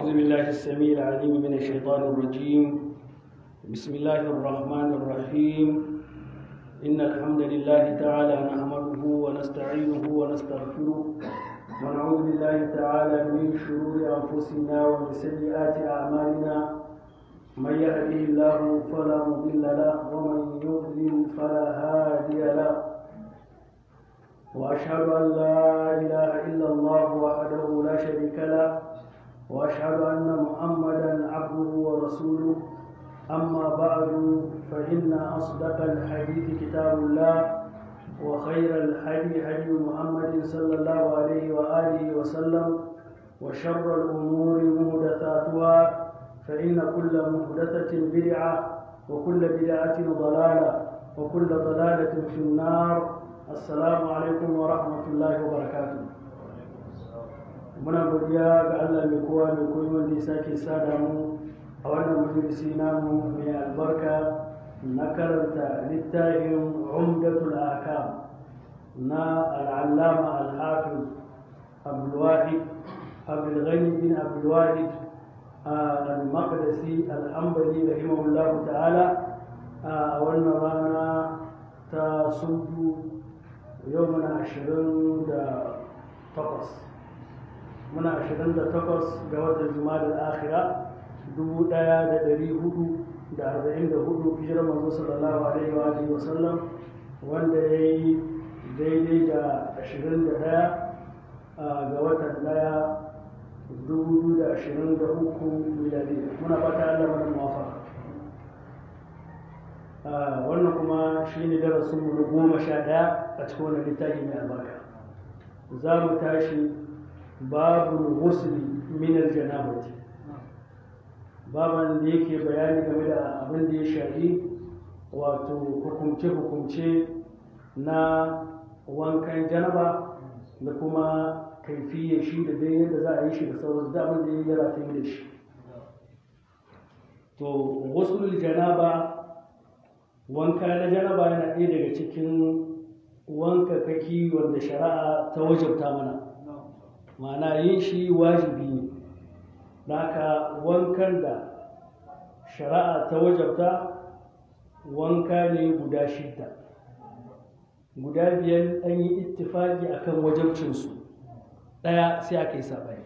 أعوذ بالله السميع العليم من الشيطان الرجيم بسم الله الرحمن الرحيم إن الحمد لله تعالى نحمده ونستعينه ونستغفره ونعوذ بالله تعالى من شرور أنفسنا ومن سيئات أعمالنا من يهده الله فلا مضل له ومن يضلل فلا هادي له وأشهد أن لا إله إلا الله وحده لا شريك له وأشهد أن محمدا عبده ورسوله أما بعد فإن أصدق الحديث كتاب الله وخير الهدي هدي محمد صلى الله عليه وآله وسلم وشر الأمور محدثاتها فإن كل محدثة بدعة وكل بدعة ضلالة وكل ضلالة في النار السلام عليكم ورحمة الله وبركاته muna godiya ga Allah mai kowa mai koyi wanda ya sake sada mu a wannan majalisi namu mai albarka na karanta littafin umdatul akam na al'allama al-hafiz abdulwahid abdulghani bin abdulwahid al-maqdisi al-hanbali rahimahullahu ta'ala a wannan rana ta sundu yau muna ashirin da takwas muna ashirin da takwas ga watan juma'a akhira dubu ɗaya da ɗari hudu da arba'in da hudu hijirar manzo sallallahu alaihi wa alihi wasallam wanda ya yi daidai da ashirin da ɗaya ga watan ɗaya dubu biyu da ashirin da uku miladi muna fata Allah mana muwafaka wannan kuma shi ne darasinmu na goma sha ɗaya a cikin wannan littafi mai albarka za mu tashi babu ghusli min aljanabati baban da yake bayani game da abin da ya shafi wato hukumce-hukumce na wankan janaba da kuma kaifiyar shi da dai yadda za a yi shi da sauran da abin da ya yi rataye da shi to ghuslul janaba wanka na janaba yana ɗaya daga cikin wanka kaki wanda shari'a ta wajabta mana ma'ana yin shi wajibi ne haka wankan da shari'a ta wajabta wanka ne guda shidda guda biyar an yi ittifaki akan wajabcinsu ɗaya sai aka yi saɓani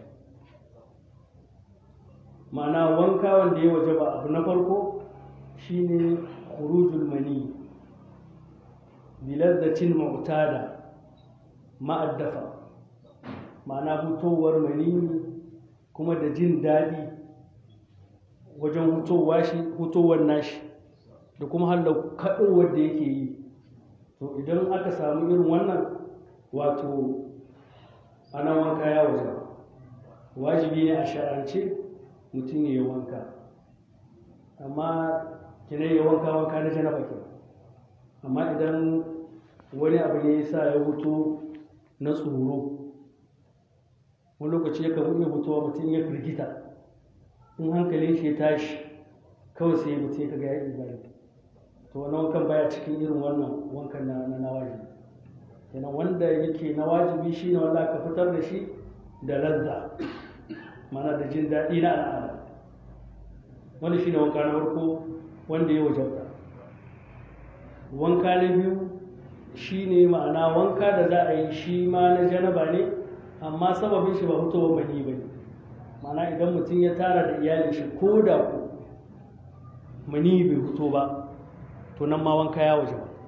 ma'ana wanka wanda ya wajaba abu na farko shine khurujul mani bilazzatin mu'tada ma'addafa ma'ana fitowar manini kuma da jin daɗi wajen hutowar nashi da kuma hallau kaɗowar da yake yi to idan aka samu irin wannan wato ana wanka ya waje wajibi ne a shar'ance mutum ya yi wanka amma kina yi wanka wanka na janaba ke amma idan wani abu ne ya sa ya hutu na tsoro wani lokaci ya kan iya fitowa mutum ya firgita in hankalin shi ya tashi kawai sai mutum ya kaga ya ibari to wani wankan baya cikin irin wannan wankan na na wajibi kenan wanda yake na wajibi shi ne wanda aka fitar da shi da lazza mana da jin daɗi na al'ada wanda shi ne wanka na farko wanda ya wajabta wanka na biyu shi ne ma'ana wanka da za a yi shi ma na janaba ne amma sababin shi ba fitowar mani ba ne mana idan mutum ya tara da iyalin shi ko da ku mani bai fito ba to nan ma wanka ya waje ba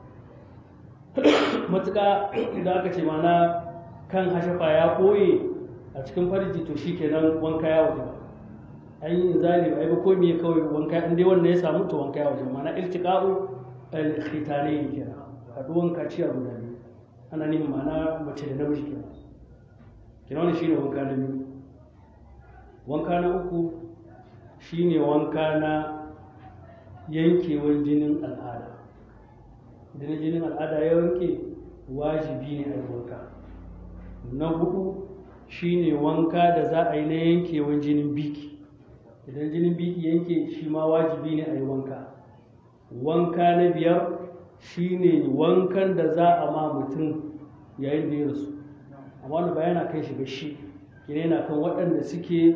matuƙa idan aka ce mana kan hashafa ya koye a cikin farji to shi kenan wanka ya waje ba an yi inzali ba ai ba ko me kawai wanka in dai wanda ya samu to wanka ya waje ba mana iltiqa'u al-khitanayn kenan haduwan kaciya guda biyu ana neman ma'ana mace da namiji kenan kina wani shine wanka na biyu wanka na uku shine wanka na yankewar jinin al'ada idan jinin al'ada ya wanke wajibi ne a yi wanka na hudu shine wanka da za a yi na yankewar jinin biki idan jinin biki yanke shi ma wajibi ne a yi wanka wanka na biyar shine wankan da za a ma mutum yayin da ya rasu amma wani ba yana kai shi ga shi kine yana kan waɗanda suke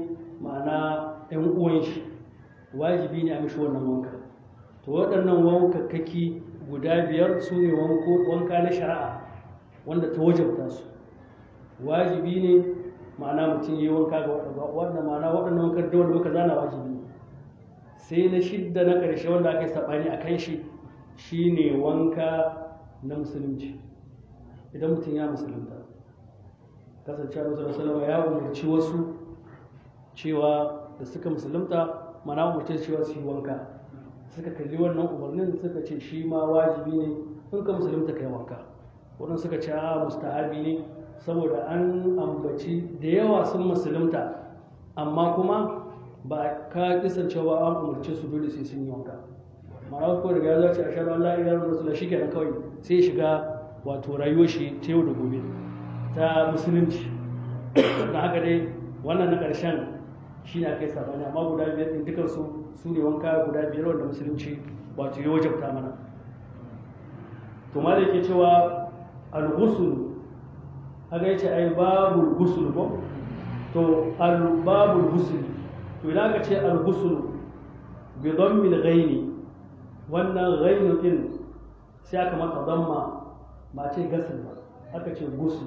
ma'ana 'yan uwan shi wajibi ne a mishi wannan wanka to waɗannan wankakkaki guda biyar su ne wanka na shari'a wanda ta wajabta su wajibi ne ma'ana mutum yi wanka ga waɗanda ma'ana waɗannan wankan da wanda muka zana wajibi ne sai na shidda na ƙarshe wanda aka yi saɓani a kan shi shine wanka na musulunci idan mutum ya musulunta kasance a musulun salama ya umarci wasu cewa da suka musulunta mana umarci cewa su yi wanka suka kalli wannan umarnin suka ce shi ma wajibi ne in ka musulunta kai wanka wadanda suka ce a mustahabi ne saboda an ambaci da yawa sun musulunta amma kuma ba ka kisan cewa an umarci su dole sai sun yi wanka ma'ana ko daga ya zace a shaɗu Allah ya rasu shi kenan kawai sai shiga wato rayuwar shi ta yau da gobe ta musulunci na haka dai wannan na ƙarshen shi ne aka yi sabani amma guda biyar ɗin dukansu su ne wanka guda biyar wanda musulunci wato ya wajabta mana to ma da yake cewa al-ghusl haka yace ai babul ghusl ko to al-babul ghusl to idan aka ce al-ghusl bi dhammi al-ghaini wannan ghainu din sai aka mata damma ba ce gasil ba aka ce ghusl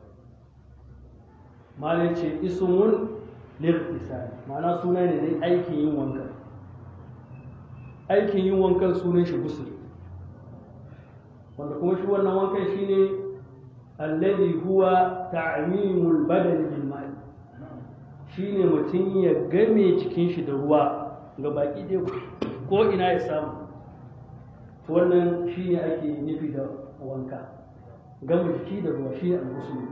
malai ce ismun lirtisali ma'ana suna ne dai aikin yin wankan aikin yin wankan sunan shi gusul wanda kuma shi wannan wankan shine alladhi huwa ta'mimul badan bil ma'i shine mutum ya game jikin shi da ruwa ga baki dai ko ina ya samu to wannan shine ake nufi da wanka gama jiki da ruwa shine al-ghusl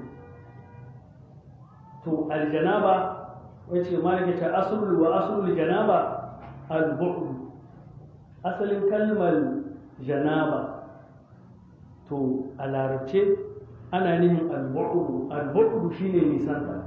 to aljanaba wace malaka ta asulul wa asulul janaba al-bu'd asalin kalmar janaba to a larabce ana nihin al-bu'd al-bu'd shine nisanta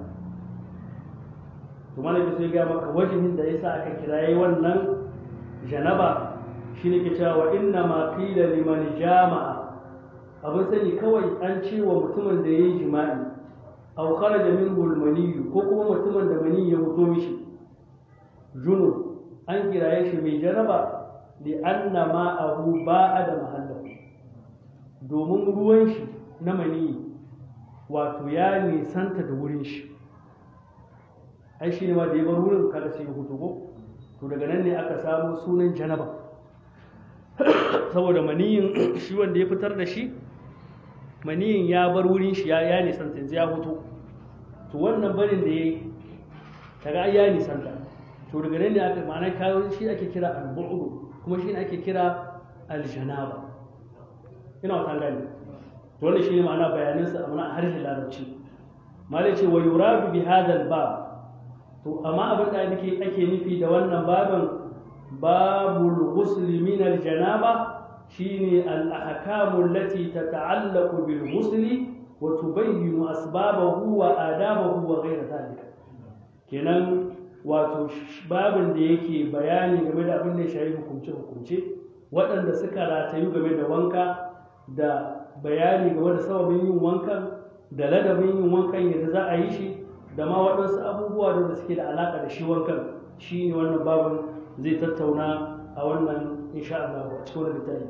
to malaka sai ga maka wajihin da yasa aka kiraye wannan janaba shine ke cewa inna ma qila liman jama'a abin sani kawai an ce wa mutumin da yayi jima'i aw kharaja minhu al-mani ko kuma mutumin da mani ya fito mishi junub an kiraye shi mai janaba li anna ma'ahu ba'a da mahallahu domin ruwan shi na mani wato ya nisanta da wurin shi ai shi ne ma da ya bar wurin kada sai ya fito ko to daga nan ne aka samu sunan janaba saboda maniyin shi wanda ya fitar da shi maniyin ya bar wurin shi ya nisanta yanzu ya fito to wannan barin da ya yi kaga ya nisanta to daga nan ne aka ma'ana kawo shi ake kira al-bu'd kuma shi ne ake kira al-janaba ina wata gani to wannan shine ma'ana bayanin sa amma harshen larabci malai ce wa yuradu bi hadha al-bab to amma abin da ake ake nufi da wannan babin babul ghusl min al-janaba shine al-ahkamu allati tata'allaqu bil ghusl wa tubayyinu asbabahu wa adabahu wa ghayra dhalika kenan wato babin da yake bayani game da abin da ya shafi hukunce hukunce waɗanda suka ratayu game da wanka da bayani game da sababin yin wankan da ladabin yin wankan yadda za a yi shi da ma waɗansu abubuwa da suke da alaƙa da shi wankan shi ne wannan babin zai tattauna a wannan insha Allah a cikin wannan littafi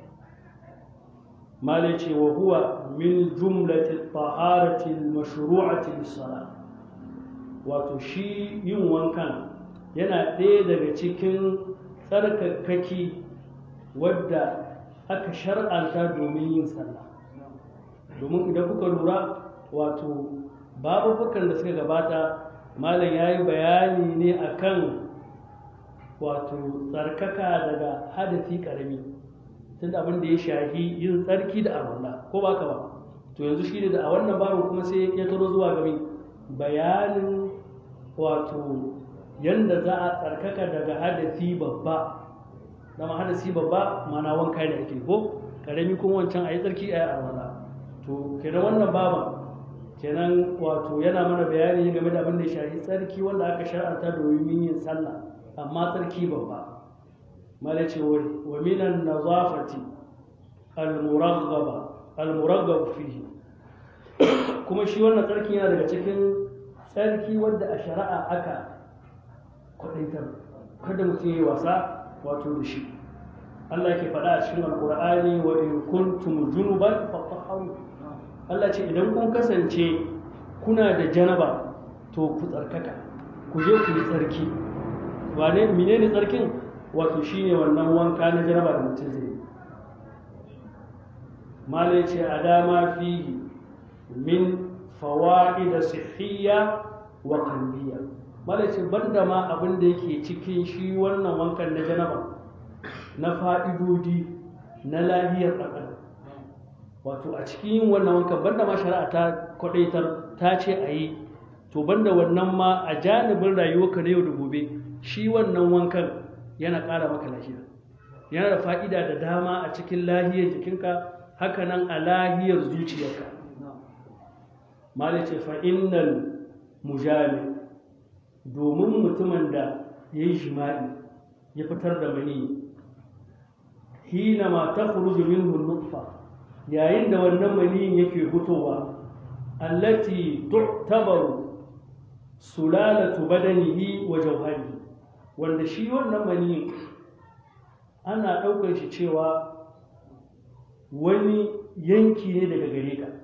malai ce wa huwa min jumlati taharati al-mashru'ati lis-salah wato shi yin wankan yana ɗaya daga cikin tsarkakaki wadda aka shar'anta domin yin sallah domin idan kuka lura wato babubukan da suka gabata malam ya yi bayani ne akan wato tsarkaka daga hadafi karami tunda abin da ya shahi yin tsarki da arwanda ko ba ka ba to yanzu shi ne da a wannan babin kuma sai ya taro zuwa gami bayanin wato yanda za a tsarkaka daga hadasi babba dama hadasi babba mana wanka da ake ko karami kuma wancan a yi tsarki a yi arwanda to kenan wannan baban kenan wato yana mana bayani game da abin da ya shafi tsarki wanda aka shar'anta domin yin sallah amma tsarki babba mala ce wa minan nazafati al-muraghaba al-muraghab fihi kuma shi wannan tsarki yana daga cikin tsarki wanda a shari'a aka kwaɗaitar kada mutum ya yi wasa wato da shi Allah ke faɗa a cikin alƙur'ani wa in kuntum junuban fatahharu Allah ce idan kun kasance kuna da janaba to ku tsarkaka ku je ku yi tsarki wane menene tsarkin wato shine wannan wanka na janaba da mutum zai yi mala ce a dama fihi min fawaid sihhiyya wa qalbiyya mala ce banda ma abin da yake cikin shi wannan wankan na janaba na fa'idodi na lahiyar ɗan wato a cikin yin wannan wankan banda ma shari'a ta kwadaitar ta ce a yi to banda wannan ma a janibin rayuwarka na yau da gobe shi wannan wankan yana ƙara maka lafiya yana da fa'ida da dama a cikin lahiyar jikinka hakanan a lahiyar zuciyarka malice fa'innal mujami domin mutumin da ya yi jima'i ya fitar da mani hina ma ta min nutfa yayin da wannan maniyin yake fitowa allati tu'tabaru sulalatu badanihi wa jawharihi wanda shi wannan maniyin ana ɗaukar shi cewa wani yanki ne daga gare ka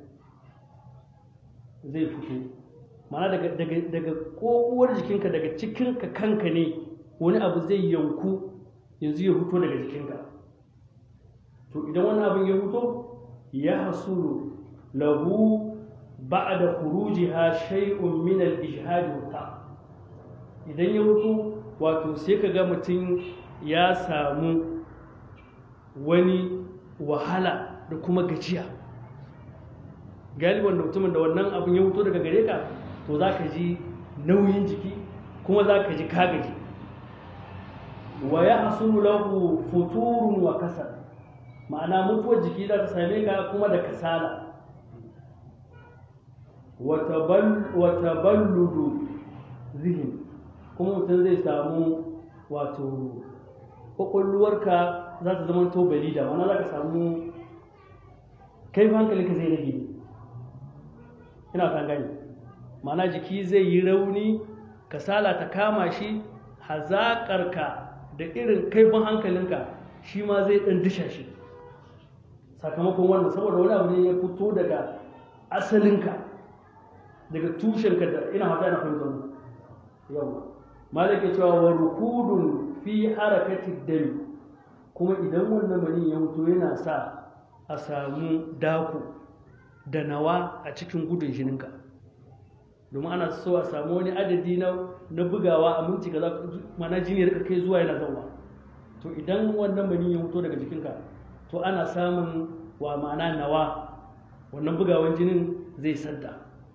zai fito mana daga daga daga kokowar jikinka daga cikinka kanka ne wani abu zai yanku yanzu ya fito daga jikinka to idan wani abin ya fito ya hasulu lahu ba'da khurujiha shay'un min al-ijhad wa idan ya fito wato sai ka ga mutum ya samu wani wahala da kuma gajiya galiban da mutumin da wannan abin ya fito daga gare ka to za ka ji nauyin jiki kuma za ka ji kagaji wa ya hasulu lahu futurun wa kasal ma'ana mutuwar jiki za ta same ka kuma da kasala wata balludu zihin kuma mutum zai samu wato ƙwaƙwalwarka za ta zama to balida mana za ka samu kai hankalinka zai rage ina kan gani mana jiki zai yi rauni kasala ta kama shi hazaƙarka da irin kaifin hankalinka shi ma zai ɗan disha shi sakamakon wannan saboda wani abu ne ya fito daga asalinka daga tushenka da ina hata yana fahimtar mu yawa malaka cewa wa rukudun fi harakati dami kuma idan wannan mani ya mutu yana sa a samu dako da nawa a cikin gudun jininka domin ana so a samu wani adadi na na bugawa a minti kaza mana jini rika kai zuwa yana zauwa to idan wannan mani ya mutu daga jikinka to ana samun wa ma'ana nawa wannan bugawan jinin zai sadda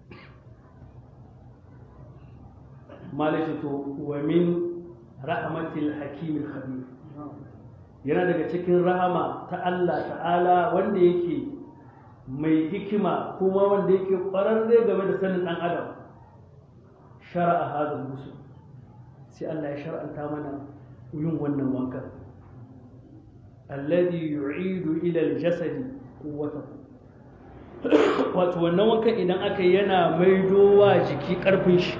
malaki to wa min rahmatil hakimil khabir yana daga cikin rahama ta Allah ta'ala wanda yake mai hikima kuma wanda yake ƙwararre game da sanin ɗan adam shara'a hadin musu sai Allah ya shar'anta mana yin wannan wankan alladhi yu'idu ila al-jasadi quwwatahu wato wannan wankan idan aka yana maidowa jiki karfin shi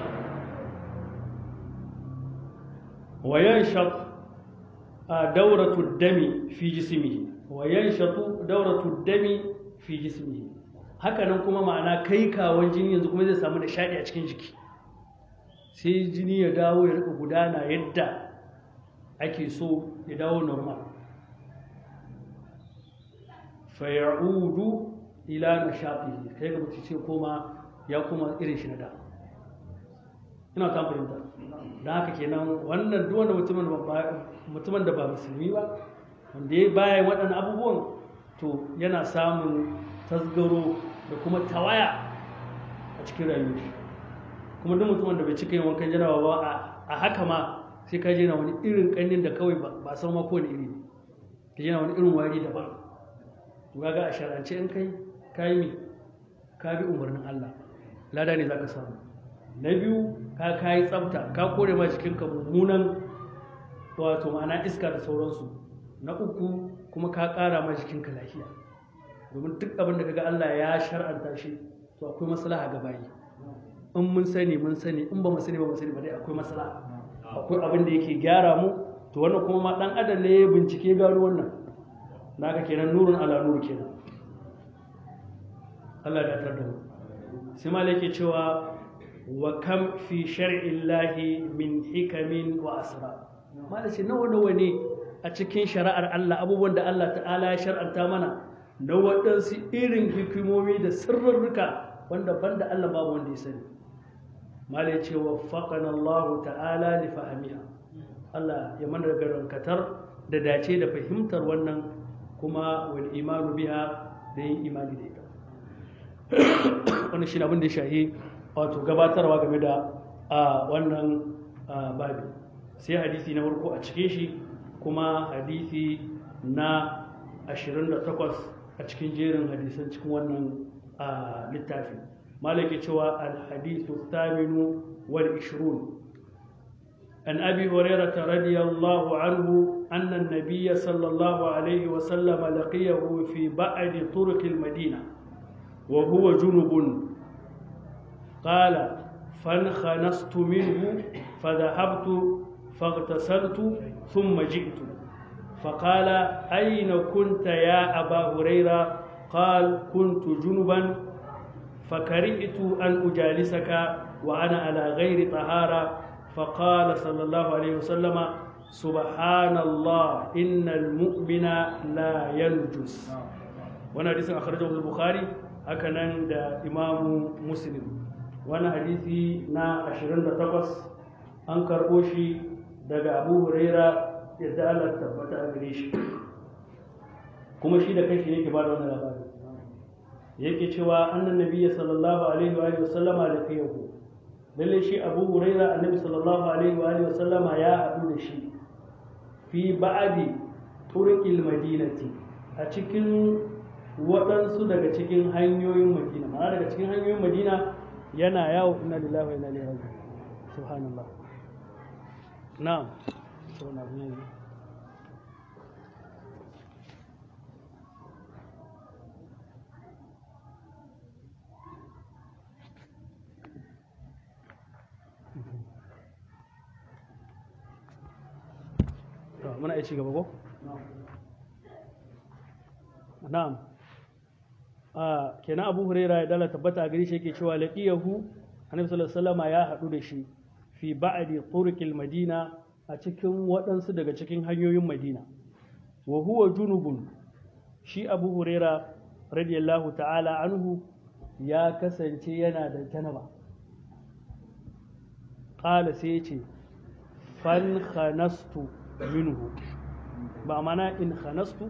wa yanshaq dawratu dami fi jismihi wa yanshatu dawratu dami fi jismihi hakanan kuma ma'ana kai kawon jini yanzu kuma zai samu nishadi a cikin jiki sai jini ya dawo ya rika gudana yadda ake so ya dawo normal fayaudu ila nashatihi kai ga mutum sai koma ya koma irin shi na da ina ta fahimta da haka kenan wannan duk wanda mutumin mutumin da ba musulmi ba wanda ya baya waɗannan abubuwan to yana samun tasgaro da kuma tawaya a cikin rayuwar shi kuma duk mutumin da bai cika yin wankan jarawa ba a haka ma sai ka je na wani irin ƙannin da kawai ba san ma kowane iri ne ka je na wani irin wari daban to kaga a shar'ance in kai ka yi ka bi umarnin Allah lada ne zaka samu na biyu ka kayi tsafta ka kore ma jikinka mummunan wato ma'ana iska da sauransu na uku kuma ka ƙara ma jikinka lafiya domin duk abin da kaga Allah ya shar'anta shi to akwai maslaha ga bayi in mun sani mun sani in ba mu sani ba mu sani ba dai akwai maslaha akwai abin da yake gyara mu to wannan kuma ma dan adam ne ya bincike gano wannan naka kenan nurun ala nur kenan Allah ya tar da mu sai ma yake cewa wa kam fi shar'illahi min hikamin wa asra malaci nawa nawa ne a cikin shari'ar Allah abubuwan da Allah ta'ala ya shar'anta mana na waɗansu irin hikimomi da sirrurruka wanda banda Allah babu wanda ya sani malai ce wa faƙan Allah ta'ala li fahimiha Allah ya mana garankatar da dace da fahimtar wannan kuma wal imanu biha da yin imani da ita wannan shi abin da ya shahi wato gabatarwa game da wannan babi sai hadisi na farko a cikin shi kuma hadisi na 28 a cikin jerin hadisan cikin wannan littafi malaki cewa alhadithu thaminu wal ishrun an abi hurairah radiyallahu anhu anna an-nabiy sallallahu alayhi wa sallam laqiyahu fi ba'd turuq al-madina wa huwa junubun qala فانخنست منه فذهبت فاغتسلت ثم جئت فقال أين كنت يا أبا هريرة قال كنت جنبا فكرهت أن أجالسك وأنا على غير طهارة فقال صلى الله عليه وسلم سبحان الله إن المؤمن لا ينجس وانا حديث أخرجه البخاري هكذا عند إمام مسلم وانا حديثي نا عشرين تقص أنكر أوشي daga abu huraira yadda Allah tabbata a gare shi kuma shi da kanshi yake ba da wannan labari yake cewa annan nabiyyi sallallahu alaihi wa sallama da kai yau lalle shi abu huraira annabi sallallahu alaihi wa sallama ya haɗu da shi fi ba'adi turqil madinati a cikin waɗansu daga cikin hanyoyin madina ma'ana daga cikin hanyoyin madina yana yawo inna lillahi wa inna ilaihi raji'un subhanallah na'am so na ne muna iya ci gaba ko? na'am a kenan abu huraira ya dala tabbata a gari shi yake cewa laqiyahu annabi sallallahu alaihi wasallam ya haɗu da shi fi ba'di turqil madina a cikin waɗansu daga cikin hanyoyin madina wa huwa junubun shi abu huraira radiyallahu ta'ala anhu ya kasance yana da janaba qala sai ya ce fan khanastu minhu ba mana in khanastu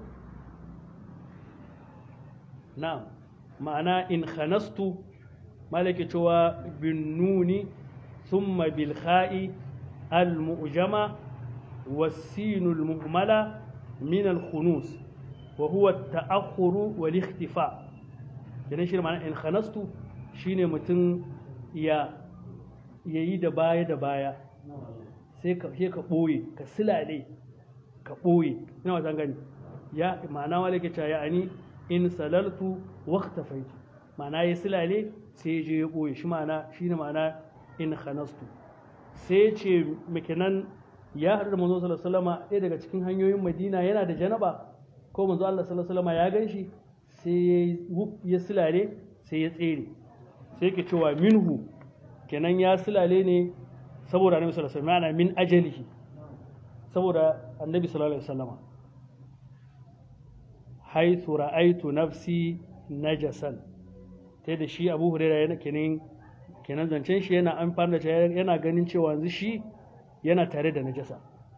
na'am ma'ana in khanastu malaki cewa bin nuni thumma bil kha'i al mu'jama والسين المهملة من الخنوس وهو التأخر والاختفاء kenan shi ma'ana in khanastu shine mutum ya yayi da baya da baya sai ka ka boye ka silale ka boye ina wata gani ya ma'ana wale ke cewa yani in salaltu waqtafaitu ma'ana ya silale sai je ya boye shi ma'ana shine ma'ana in khanastu sai ce makinan ya haɗu da manzo sallallahu alaihi wasallam ɗaya daga cikin hanyoyin Madina yana da janaba ko manzo Allah sallallahu alaihi wasallam ya ganshi sai ya silale sai ya tsere sai yake cewa minhu kenan ya silale ne saboda annabi sallallahu alaihi wasallam min ajalihi saboda annabi sallallahu alaihi wasallam haythu ra'aytu nafsi najasan sai da shi Abu Hurairah yana kenan kenan zancen shi yana amfani da yana ganin cewa yanzu shi yana tare da najasa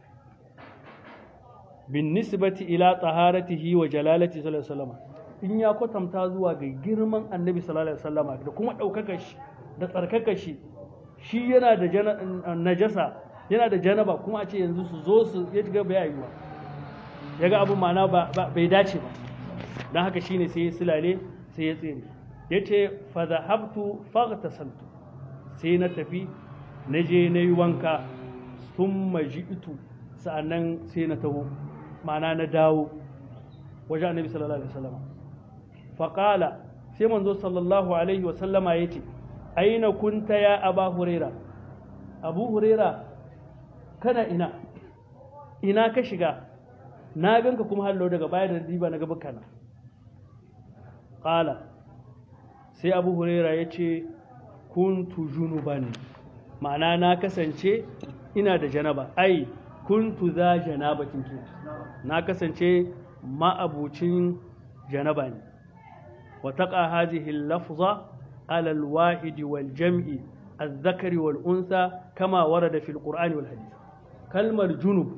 bin nisbati ila taharatihi wa jalalati sallallahu alaihi wasallam in ya kwatanta zuwa ga girman annabi sallallahu alaihi wasallam da kuma daukakar shi da tsarkakar shi shi yana da najasa yana da janaba kuma a ce yanzu su zo su ya ga bai yiwa ya ga abin ma'ana ba bai dace ba don haka shine sai ya silale sai ya tsere ya ce fa zahabtu faghtasaltu sai na tafi na je na yi wanka sun maji'tu sa'annan sai na taho ma'ana na dawo wajen annabi sallallahu alaihi wasallam faƙala sai manzo sallallahu alaihi wasallama ya ce aina kunta ya aba huraira abu huraira kana ina ina ka shiga na ganka kuma hallo daga baya da diba na gaba kana qala sai abu huraira ya ce kuntu junuban ma'ana na kasance ina da janaba ai kuntu za janabatin ke na kasance ma'abucin janaba ne wa taqa hadhihi al-lafza ala al-wahid wal jam'i الذكر والأنثى كما ورد في القرآن والحديث كلمة جنوب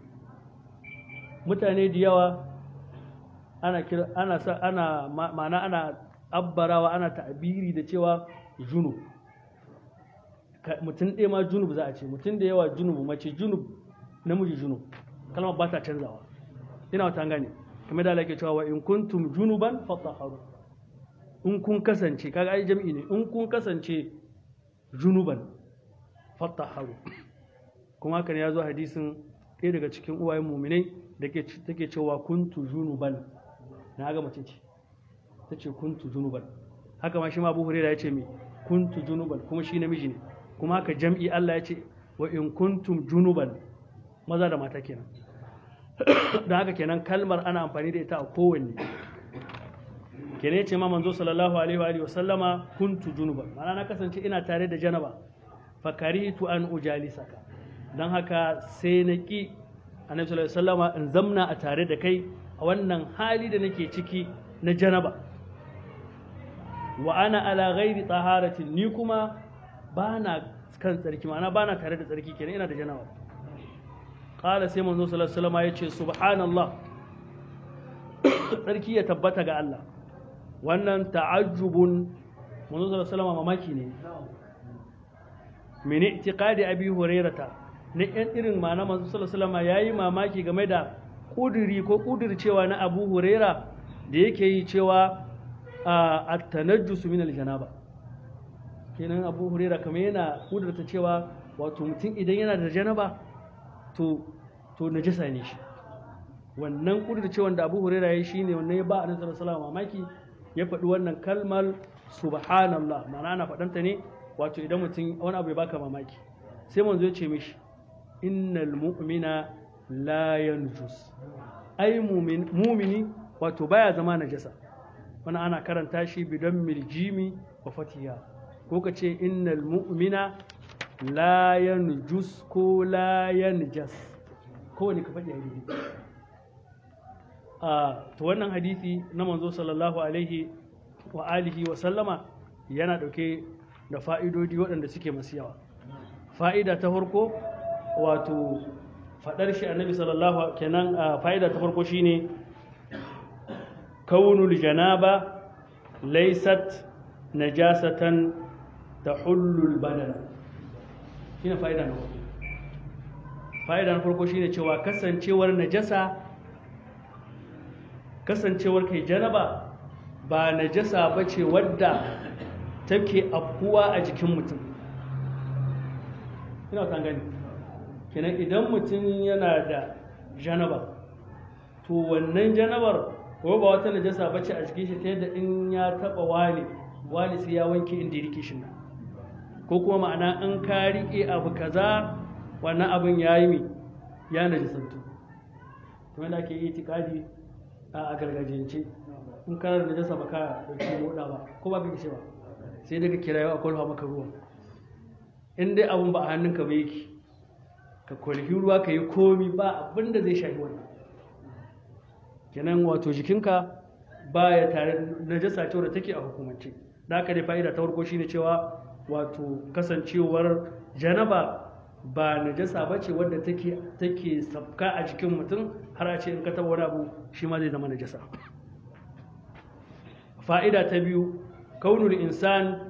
mutane da yawa ana kira ana sa ana ma'ana ana abbarawa ana ta'abiri da cewa junub mutum ɗaya ma junub za a ce mutum da yawa junub mace junub namiji junub kalmar ba ta canzawa ina wata gane kamar da ke cewa wa in kuntum junuban fatahharu in kun kasance kaga ai jami'i ne in kun kasance junuban fatahharu kuma haka ne ya zo hadisin ɗaya daga cikin uwayen muminai da take cewa kuntu junuban na ga mace ce ta ce kuntu junuban haka ma shi ma abu huraira ya ce me kuntu junuban kuma shi namiji ne kuma haka jam'i Allah ya ce wa in kuntum junuban maza da mata kenan don haka kenan kalmar ana amfani da ita a kowanne kenan ya ce ma manzo sallallahu alaihi wa alihi wasallama kuntu junuban ma'ana na kasance ina tare da janaba fakaritu an ujalisaka don haka sai na ki annabi sallallahu alaihi wasallama in zamna a tare da kai a wannan hali da nake ciki na janaba wa ana ala ghairi taharatin ni kuma bana kan tsarki ma'ana bana tare da tsarki kenan ina da janaba qala sai manzo sallallahu alaihi wasallama yace subhanallah tsarki ya tabbata ga Allah wannan ta'ajjubun manzo sallallahu alaihi wasallama mamaki ne min i'tiqadi abi hurairata na yan irin ma'ana manzo sallallahu alaihi wasallama yayi mamaki game da kuduri ko kudircewa na abu huraira da yake yi cewa a tanajjusu min aljanaba kenan abu huraira kamar yana kudurta cewa wato mutum idan yana da janaba to to najasa ne shi wannan kudurcewan da abu huraira ya shine wannan ya ba a nasarar salama mamaki ya faɗi wannan kalmar subhanallah ma'ana ana faɗanta ne wato idan mutum wani abu ya baka mamaki sai manzo ya ce mishi innal mu'mina la yanjus ai mumini wato baya zama najasa wani ana karanta shi bidan miljimi wa fatiha ko ka ce innal mu'mina la yanjus ko la yanjas kowane ka faɗi hadisi a to wannan hadisi na manzo sallallahu alaihi wa alihi wa sallama yana ɗauke da fa'idodi waɗanda suke masu yawa fa'ida ta farko wato faɗar shi annabi sallallahu kenan fa'ida ta farko shine kaunul janaba laysat najasatan tahullul badana shine fa'ida na farko fa'ida na farko shine cewa kasancewar najasa kasancewar kai janaba ba najasa bace wadda take afkuwa a jikin mutum ina kan gani kenan idan mutum yana da janaba to wannan janabar ko ba wata najasa bace a jikin shi ta yadda in ya taba wani wani sai ya wanke inda ya rike shi nan ko kuma ma'ana in ka rike abu kaza wannan abin ya yi mi ya najisantu kuma da ake yi tikadi a gargajiyance in kana da najasa ba ka dauki moda ba ko ba ka ce ba sai daga kira yau a kwalfa maka ruwa in dai abun ba a hannunka ba yake ka kwalfi ruwa ka yi komi ba abin da zai shafi wannan kenan wato jikinka ba ya tare najasa cewa da take a hukumance da haka dai fa'ida ta farko shine cewa wato kasancewar janaba ba najasa ba ce wadda take take sabka a jikin mutum har a ce in ka taba wani abu shi ma zai zama najasa fa'ida ta biyu kaunul insan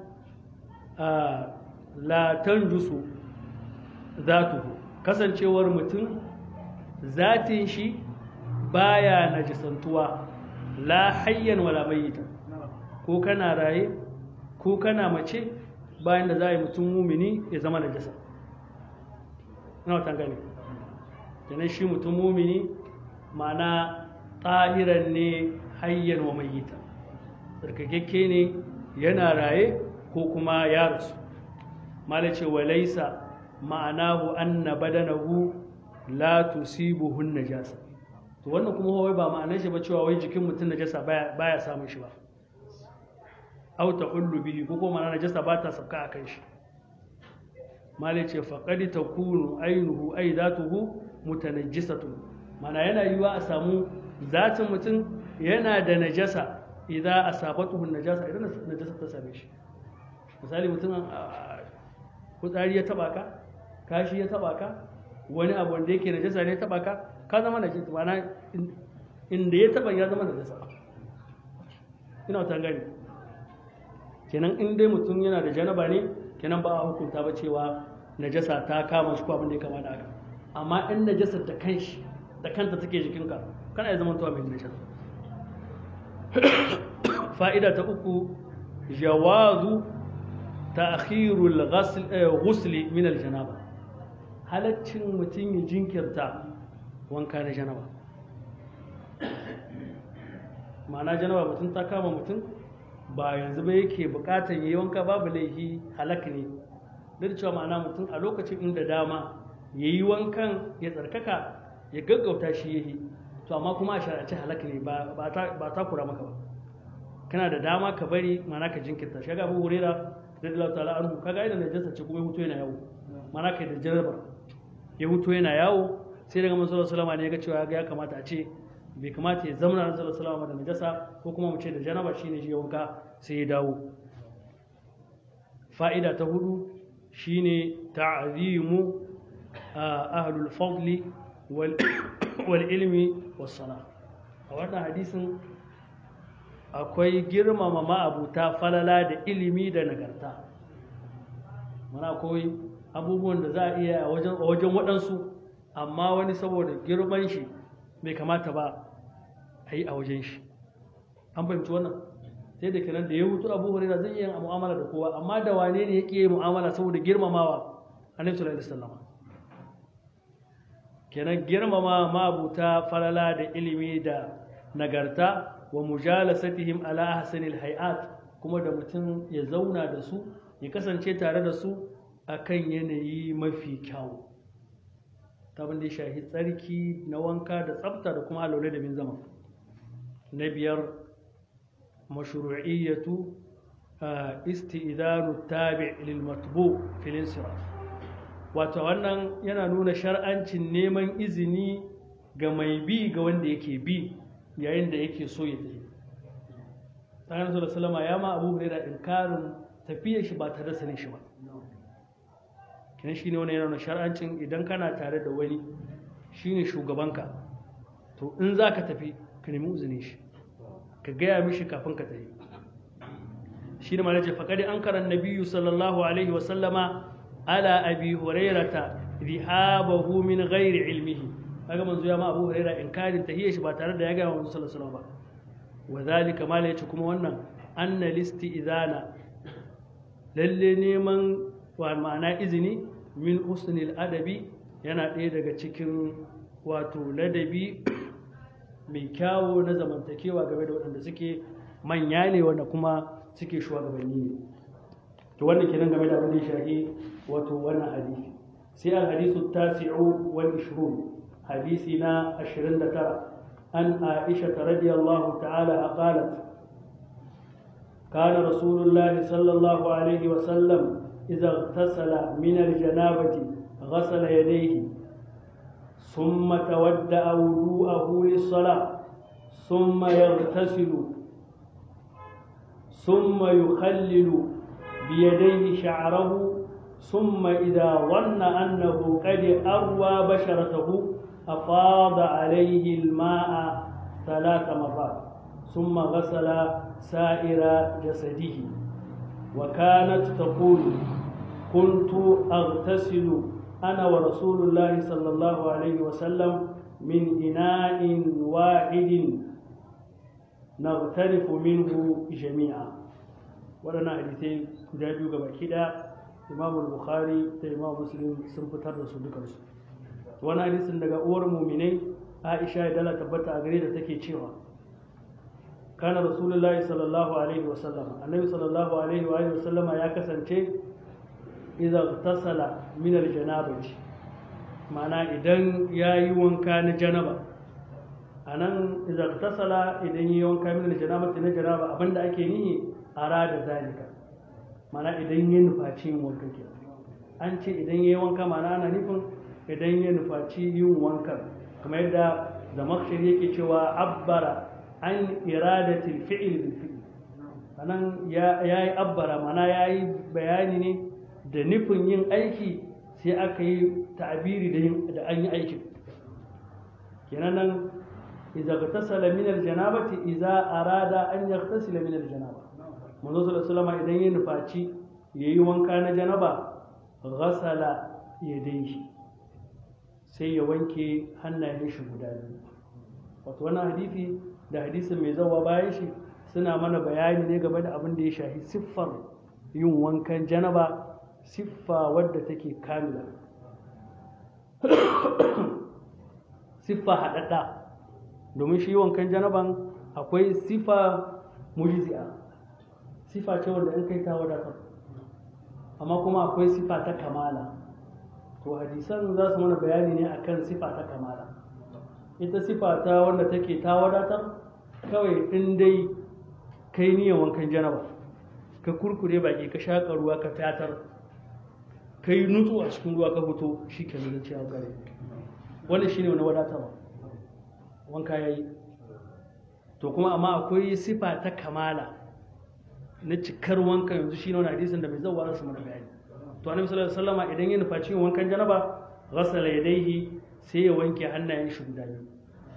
la tanjusu zatuhu kasancewar mutum zatin shi baya najisantuwa la hayyan wala mayyita ko kana raye ko kana mace bayan da za a yi mutum mumini ya zama najasa ina wata gane kenan shi mutum mumini ma'ana tsahiran ne hayyan wa mayyita tsarkakakke ne yana raye ko kuma ya rasu malace wa laisa ma'anahu anna badanahu la tusibuhu najasa to wannan kuma wai ba ma'anar shi ba cewa wai jikin mutum najasa baya baya samun shi ba aw tahullu bihi ko kuma najasa ba ta sabka akan shi malai ce faqad takunu ainuhu ay zatuhu mutanajjisatun mana yana yiwa a samu zatin mutum yana da najasa idan asabatuhu najasa idan najasa ta same shi misali mutum kutsari ya taba ka kashi ya taba ka wani abu wanda yake najasa ne ya taba ka ka zama najasa mana inda ya taba ya zama najasa ina ta gani kenan in dai mutum yana da janaba ne kenan ba a hukunta ba cewa najasa ta kama shi ko abin da ya kama da haka amma in najasar da kanshi da kanta take jikinka kana ya zama tuwa mai najasa fa'ida ta uku jawazu ta'khirul ghusl min al-janaba halaccin mutum ya jinkirta wanka na janaba ma'ana janaba mutum ta kama mutum ba yanzu ba yake bukatar yayi wanka babu laifi halak ne duk cewa ma'ana mutum a lokacin inda dama yayi wankan ya tsarkaka ya gaggauta shi yayi to amma kuma a shar'ance halak ne ba ta kura maka ba kana da dama ka bari mana ka jinkirta shi ga Abu Huraira radiyallahu ta'ala anhu kaga idan najasa ce kuma ya huto yana yawo mana kai da jaraba ya huto yana yawo sai daga manzo sallallahu alaihi wasallam ne ya ga cewa ya kamata a ce bai kamata ya zama ran sallallahu alaihi wasallam da najasa ko kuma mu ce da janaba shine shi wanka sai ya dawo fa'ida ta hudu shine ta'zimu ahlul fadli wal wal ilmi was sana a wannan hadisin akwai girmama ma'abuta falala da ilimi da nagarta mana akwai abubuwan da za a iya a wajen waɗansu amma wani saboda girman shi bai kamata ba a yi a wajen shi an fahimci wannan sai da kenan da ya hutu abu hurera zai iya mu'amala da kowa amma da wane ne ya ƙi mu'amala saboda girmamawa annabi sallallahu alaihi wasallam kenan girmama ma'abuta falala da ilimi da nagarta wa mujalasatihim ala ahsanil hay'at kuma da mutum ya zauna da su ya kasance tare da su akan yanayi mafi kyau ta da ya shahi tsarki na wanka da tsafta da kuma alaule da bin zama na biyar mashru'iyyatu isti'idanu tabi' lil matbu fil insiraf wato wannan yana nuna shar'ancin neman izini ga mai bi ga wanda yake bi yayin da yake so ya tafi tsarin da salama ya ma abu huraira inkarin tafiyar shi ba tare da sanin shi ba kinan shi ne wani yana shar'ancin idan kana tare da wani shine shugabanka to in za ka tafi ka nemi uzinin shi ka gaya mishi kafin ka tafi shi ne malaje faƙaɗi an karan nabiyu sallallahu alaihi wasallama ala abi hurairata rihabahu min ghairi ilmihi kaga manzo ya ma Abu Hurairah inkarin tahiyya shi ba tare da ya ga manzo sallallahu alaihi wasallam ba wadhalika mala yace kuma wannan anna listi idana lalle neman wa ma'ana izini min husnil adabi yana ɗaya daga cikin wato ladabi mai kyawo na zamantakewa game da waɗanda suke manya ne wanda kuma suke shugabanni ne to wannan kenan game da abin da ya shafi wato wannan hadisi sai al hadisu tasi'u wal 20 حديثنا عشرين ترى أن عائشة رضي الله تعالى قالت كان رسول الله صلى الله عليه وسلم إذا اغتسل من الجنابة غسل يديه ثم تودأ وضوءه للصلاة ثم يغتسل ثم يخلل بيديه شعره ثم إذا ظن أنه قد أروى بشرته أفاض عليه الماء ثلاث مرات ثم غسل سائر جسده وكانت تقول كنت أغتسل أنا ورسول الله صلى الله عليه وسلم من إناء واحد نغترف منه جميعا ولنا حديثين كجابيو gaba kida Imam Bukhari da Imam Muslim sun fitar da su dukansu wani hadisin daga uwar muminai aisha ya dala tabbata a gare da take cewa kana rasulullahi sallallahu alaihi wasallam annabi sallallahu alaihi wa alihi wasallama ya kasance idan tasala min aljanabati mana idan ya yi wanka na janaba a nan idan tasala idan yi wanka min aljanabati na janaba abinda ake nihi ara da zalika mana idan ya nufaci yin wanka ke an ce idan ya yi wanka mana ana nufin idan ya nufaci yin wankan kamar yadda zamakshir yake cewa abbara an iradatil fi'il bil fi'il anan ya yi abbara mana ya yi bayani ne da nufin yin aiki sai aka yi ta'abiri da an yi aikin kenan nan idza tasala min aljanabati idza arada an yaghtasila min aljanaba manzo sallallahu alaihi idan ya nufaci yayi wanka na janaba ghasala yadayhi sai ya wanke hannayen shi guda biyu wato wannan hadisi da hadisin mai zawa bayan shi suna mana bayani ne game da abin da ya shahi siffar yin wankan janaba siffa wadda take kamila siffa haɗaɗɗa domin shi wankan janaban akwai siffa mujzi'a siffa ce wanda in kai ta wadatar amma kuma akwai siffa ta kamala to hadisan za su mana bayani ne akan siffa ta kamala ita siffa ta wanda take ta wadatar kawai in dai kai niyan wankan janaba ka kurkure baki ka shaƙa ruwa ka fatar ka yi nutsu a cikin ruwa ka fito shi ke nuna cewa gare wanda shi ne wani wadatarwa wanka ya yi to kuma amma akwai sifa ta kamala na cikar wanka yanzu shi ne wani hadisin da bai zauwa rasu mana bayani to annabi sallallahu alaihi wasallam idan ya nufa cikin wankan janaba ghasala yadayhi sai ya wanke hannayen shi guda biyu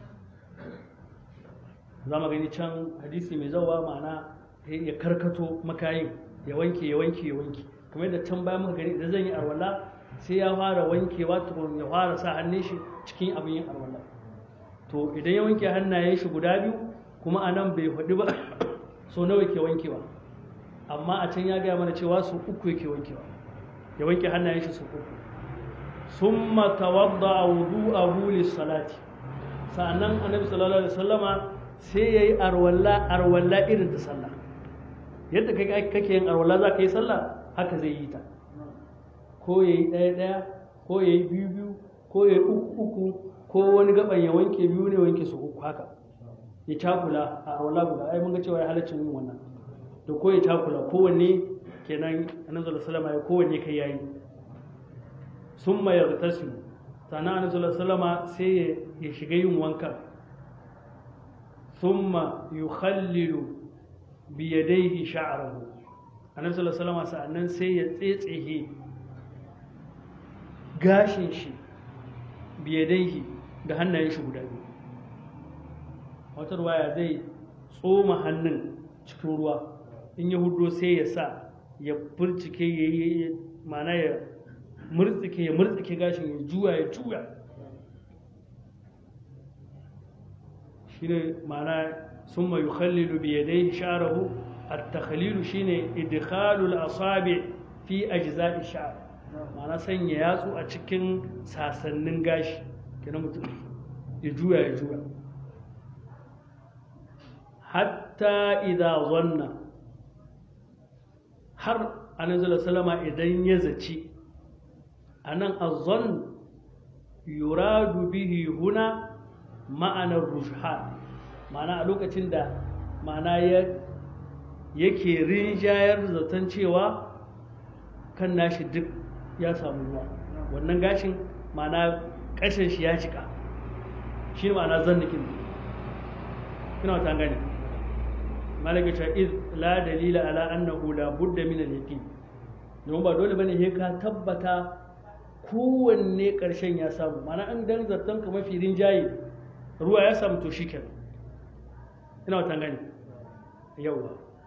za mu gani can hadisi mai zauwa ma'ana ya karkato makayin ya wanke ya wanke ya wanke kamar da can bayan muka gani idan zan yi arwala sai ya fara wankewa tukun ya fara sa hannun shi cikin abin yin arwala to idan ya wanke hannayen shi guda biyu kuma a nan bai faɗi ba so nawa ke wankewa amma a can ya gaya mana cewa su uku yake wankewa ya wanke hannayen shi su uku summa tawadda wudu'ahu lis-salati sa'annan annabi sallallahu alaihi wasallama sai yayi arwalla arwalla irin ta sallah yadda kai kake yin arwalla za ka yi sallah haka zai yi ta ko ya yi ɗaya ɗaya ko ya yi biyu biyu ko ya yi uku uku ko wani gaban ya wanke biyu ne wanke su uku haka ya cakula a arwalla guda ai mun ga cewa ya halaccin yin wannan da ko ya cakula kowanne kenan annabi sallallahu alaihi wasallam ya kowanne kai yayi summa yaghtasilu sannan annabi sallallahu alaihi wasallam sai ya shiga yin wanka summa yukhallilu bi yadayhi sha'rahu annabi sallallahu alaihi wasallam sa'annan sai ya tsetsehe gashin shi bi yadayhi da hannayen shi guda biyu wata ruwaya zai tsoma hannun cikin ruwa in ya hudo sai ya sa ya furcike ya yi mana ya murtsike ya murtsike gashin ya juya ya juya shi ne mana sun mai yukhallilu bi yadai sha'arahu at-takhlilu shine idkhalul asabi fi ajza'i sha'r mana sanya yatsu a cikin sasannin gashi kenan mutum ya juya ya juya hatta idza zanna har annabi salama idan ya zaci anan azzan yuradu bihi huna ma'anar rujhan ma'ana a lokacin da ma'ana ya yake rinjayar zaton cewa kan nashi duk ya samu ruwa wannan gashin ma'ana ƙashin shi ya cika shi ne ma'ana zan nikin ina wata gani malaka ta iz la dalila ala annahu la budda min al-yaqin don ba dole bane he ka tabbata kowanne karshen ya samu mana an dan zartan ka mafi rinjaye ruwa ya samu to shikenan ina wata gani yawa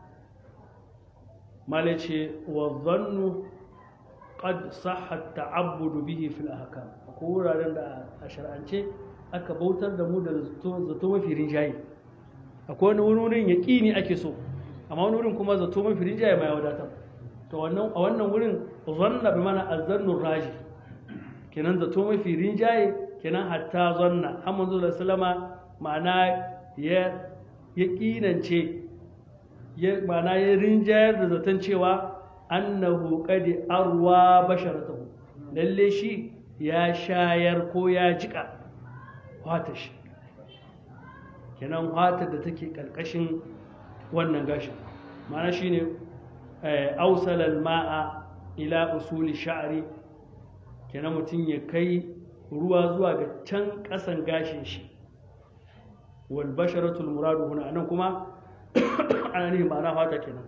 malace wa dhannu qad sahha at-ta'abbud bihi fil ahkam ko wuraren da a shar'ance aka bautar da mu da zato mafi rinjaye akwai wani wurin yaƙini ake so amma wani wurin kuma zato mafi rinjaye mai wadatar to wannan a wannan wurin zanna bi mana azzannur raji kenan zato mafi rinjaye kenan hatta zanna har manzo da sallama ma'ana ya yaƙinance ya ma'ana ya rinjayar da zaton cewa annahu qad arwa basharatahu lalle shi ya shayar ko ya jika wata shi kenan wata da take ƙarƙashin wannan gashin ma'ana shine ausalal ma'a ila usuli sha'ri kenan mutum ya kai ruwa zuwa ga can ƙasan gashin shi wal basharatul muradu huna anan kuma ana nihin ma'ana fata kenan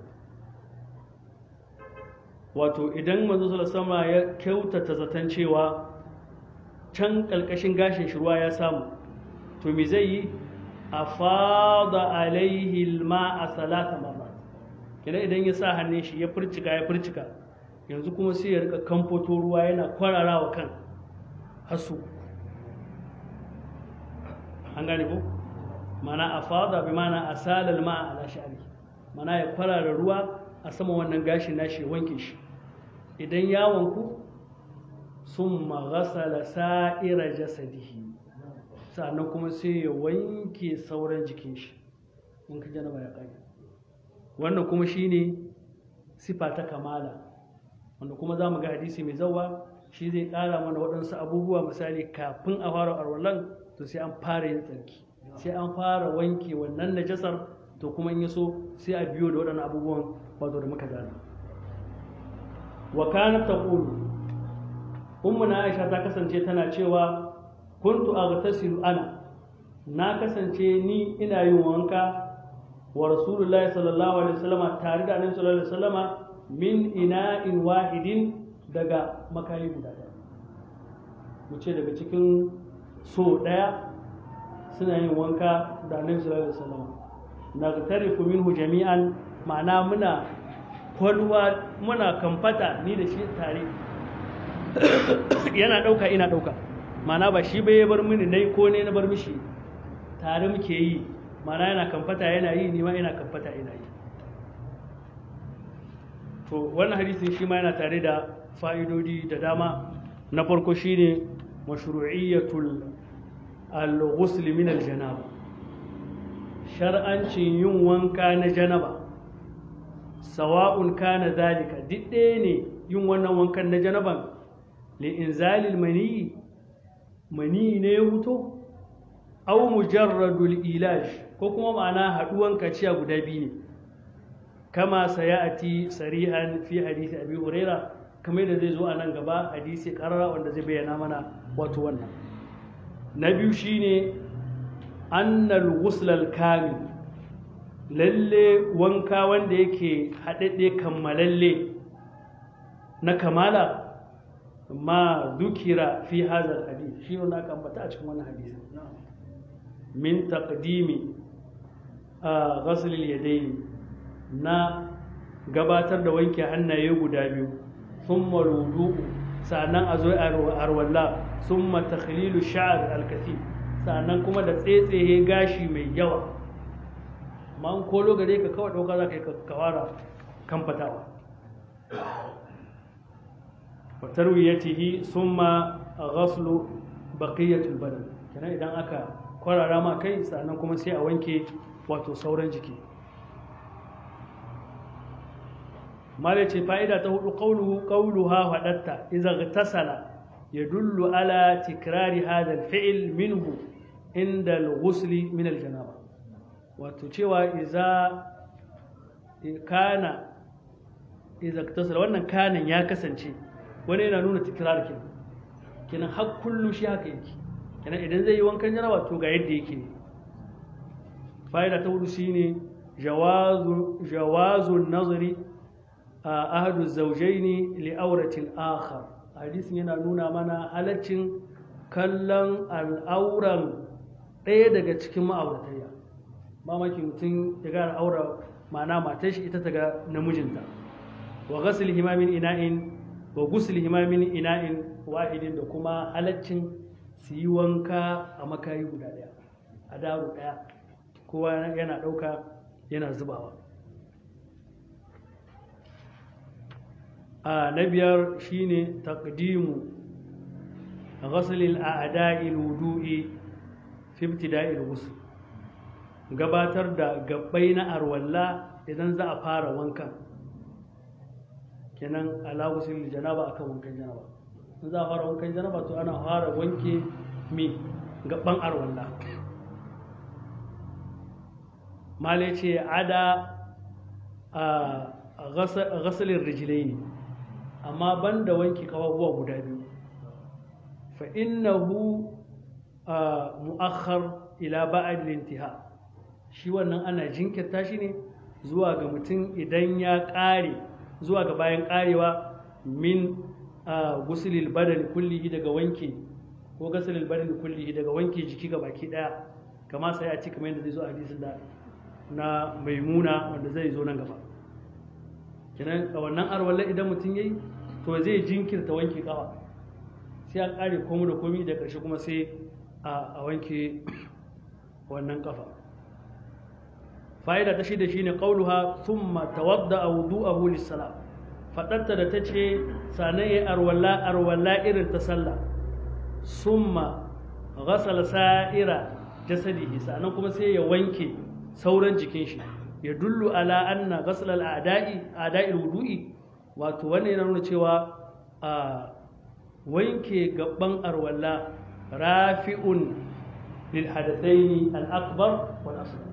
wato idan manzo sama ya kyautata zaton cewa can ƙalƙashin gashin shi ruwa ya samu to me zai yi a fada alaihi ma a salata marrat kenan idan ya sa hannun shi ya furcika ya furcika yanzu kuma sai ya rika kamfoto ruwa yana kwararawa kan hasu an gane ko mana a fada bi mana a salal ma ala sha'ari mana ya kwarara ruwa a sama wannan gashin nashi ya wanke shi idan ya wanku sun maghasala sa'ira jasadihi sannan kuma sai ya wanke sauran jikin shi in ka janaba ya kai wannan kuma shine sifa ta kamala wanda kuma za mu ga hadisi mai zawa shi zai ƙara mana waɗansu abubuwa misali kafin a fara arwalan to sai an fara yin tsarki sai an fara wanke wannan najasar to kuma in yaso sai a biyo da waɗannan abubuwan wato da muka gane wa kanat taqulu ummuna aisha ta kasance tana cewa kuntu aghtasilu ana na kasance ni ina yin wanka wa rasulullahi sallallahu alaihi wasallama tare da annabi sallallahu alaihi wasallama min ina'in wahidin daga makayi guda ɗaya mu ce daga cikin so ɗaya suna yin wanka da annabi sallallahu alaihi wasallama nagtarifu minhu jami'an ma'ana muna kwalwa muna kamfata ni da shi tare yana ɗauka ina ɗauka mana ba shi bai bar mini nai ko ne na bar mishi tare muke yi mana yana kamfata yana yi ni ma ina kamfata ina yi to wannan hadisin shi ma yana tare da fa'idodi da dama na farko shine mashru'iyyatul al-ghusl min al-janaba shar'ancin yin wanka na janaba sawa'un kana zalika duk ɗaya ne yin wannan wankan na janaban li'inzalil mani mani ne ya huto au mujarradul ilaj ko kuma ma'ana haɗuwan kaciya guda biyu ne kama sayati sarihan fi hadisi abi huraira kamar da zai zo a nan gaba hadisi karara wanda zai bayyana mana wato wannan na biyu shine annal ghuslal kamil lalle wanka wanda yake haɗaɗɗe kammalalle na kamala ma dukira fi hazar hadith shi wanda aka ambata a cikin wannan hadisi min taqdimi a ghaslil yadayn na gabatar da wanke hannaye guda biyu thumma wudu'u sannan a zo arwalla thumma takhlilu sha'r al-kathir sannan kuma da tsetsehe gashi mai yawa amma an kolo gare ka kawai ɗauka za ka yi kawara kan fatawa tarwiyatihi summa ghaslu baqiyatul badan kenan idan aka kwarara ma kai sannan kuma sai a wanke wato sauran jiki mala ce fa'ida ta hudu qawluhu qawluha hadatta idza ghtasala yadullu ala tikrari hadha al-fi'l minhu inda al-ghusl min al-janaba wato cewa iza kana iza ghtasala wannan kanan ya kasance wani yana nuna tikrar kenan kenan har kullu shi haka yake kenan idan zai yi wankan janaba to ga yadda yake ne fa'ida ta hudu shine jawazu jawazu nazari a ahadu zawjaini li auratin akhar hadisin yana nuna mana halaccin kallon al'auran ɗaya daga cikin ma'auratayya mamaki mutum ya ga al'aura ma'ana matar shi ita ta ga namijinta wa ghasl himamin ina'in wa ghusl himamin ina'in wahidin da kuma halaccin su yi wanka a makayi guda ɗaya a daro ɗaya kowa yana ɗauka yana zubawa a na biyar shine taqdimu ghasl al-a'da'i al-wudu'i fi ibtida'i al-ghusl gabatar da gabbai na arwalla idan za a fara wankan kenan ala gusul janaba akan wankan janaba in za a fara wankan janaba to ana fara wanke me gaban arwalla male ce ada a ghasalin rijilai ne amma banda wanke kawabuwa guda biyu fa innahu mu'akhar ila ba'ad lintiha shi wannan ana jinkirta shi ne zuwa ga mutum idan ya ƙare zuwa ga bayan ƙarewa min gusulil badani kullihi daga wanke ko gasulil badani kullihi daga wanke jiki ga baki daya kama sai a ci kamar yadda zai zo a hadisin da na maimuna wanda zai zo nan gaba kenan a wannan arwalla idan mutum yayi to zai jinkirta wanke kawa sai a ƙare komu da komi da ƙarshe kuma sai a wanke wannan kafa fa'ida ta shida shine qauluha thumma tawadda wudu'ahu lis-salat fadarta da tace sanan yayi arwalla arwalla irin ta sallah summa ghasala sa'ira jasadihi sanan kuma sai ya wanke sauran jikin shi ya dullu ala anna ghasala al-a'da'i a'da'il wudu'i wato wannan yana nuna cewa a wanke gaban arwalla rafi'un lil hadathaini al-akbar wal asghar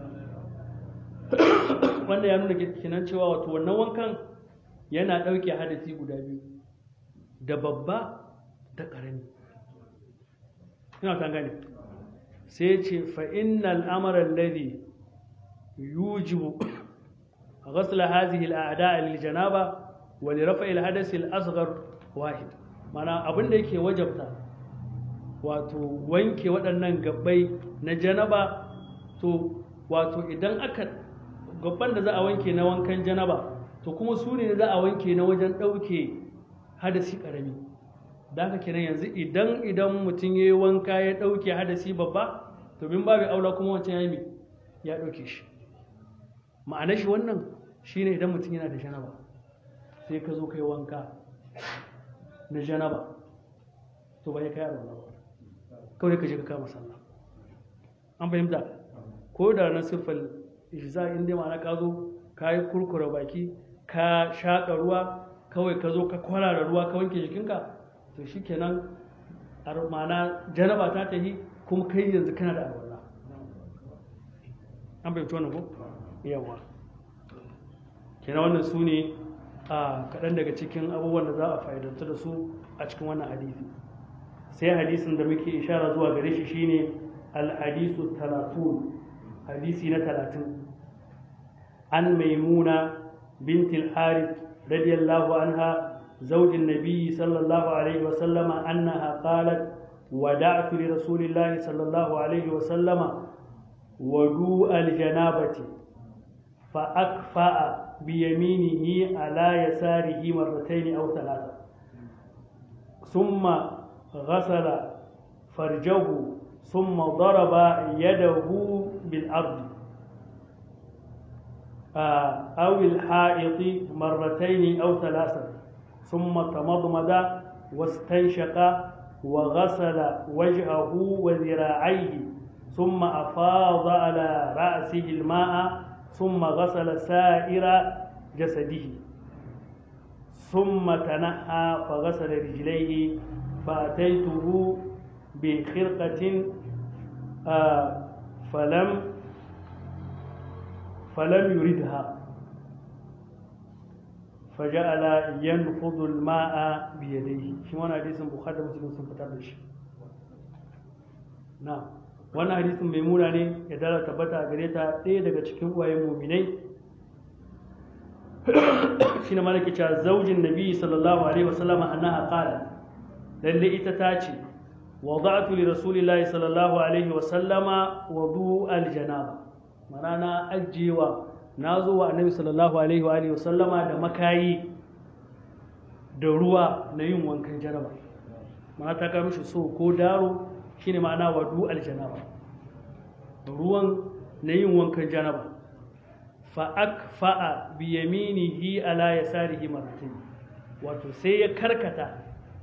wanda ya nuna kenan cewa wato wannan wankan yana ɗauke hadasi guda biyu da babba da ƙarami ina ta gane sai ce fa'innal amaran ladi yujibu ghasla hazihi al'ada lil janaba wa li rafa'il hadasi al-asghar wahid mana abin da yake wajabta wato wanke waɗannan gabbai na janaba to wato idan aka gabban da za a wanke na wankan janaba to kuma su ne za a wanke na wajen ɗauke hadasi ƙarami da haka kenan yanzu idan idan mutum ya yi wanka ya ɗauke hadasi babba to bin babu aula kuma wancan ya yi ya ɗauke shi ma'ana shi wannan shine idan mutum yana da janaba sai ka zo kai wanka na janaba to ba ya kai arwala ba kawai ka je ka kama sallah an fahimta ko da na siffar za in dai ma'ana ka zo ka yi kurkura baki ka shaƙa ruwa kawai ka zo ka kwarara ruwa ka wanke jikinka to shi kenan ma'ana janaba ta tahi kuma kai yanzu kana da alwala an bai wannan ko yawa kenan wannan su ne a kaɗan daga cikin abubuwan da za a fa'idanta da su a cikin wannan hadisi sai hadisin da muke ishara zuwa gare shi shine al-hadisu talatun hadisi na talatin an maimuna بنت الحارث رضي الله عنها زوج النبي صلى الله عليه وسلم أنها قالت ودعت لرسول الله صلى الله عليه وسلم ودوء الجنابة فأكفأ بيمينه على يساره مرتين أو ثلاثة ثم غسل فرجه ثم ضرب يده بالأرض أو الحائط مرتين أو ثلاثة ثم تمضمد واستنشق وغسل وجهه وذراعيه ثم أفاض على رأسه الماء ثم غسل سائر جسده ثم تنحى فغسل رجليه فأتيته بخرقة آه فلم فلم يردها فجعل ينفض الماء بيديه shi wannan hadisin bukhari da muslim sun fitar da shi na wannan hadisin maimuna ne ya dala tabbata a gare ta ɗaya daga cikin uwayen muminai shi ne malaki cewa zaujin nabi sallallahu alaihi wasallam annaha qala lalle ita ta ce wada'tu li rasulillahi sallallahu alaihi wasallama wudu aljanaba mana na ajiyewa na zo wa annabi sallallahu alaihi wa alihi sallama da makayi da ruwa na yin wankan janaba mana ta kawo mishi so ko daro shine ma'ana wadu aljanaba ruwan na yin wankan janaba fa akfa'a bi yaminihi ala yasarihi marratayn wato sai ya karkata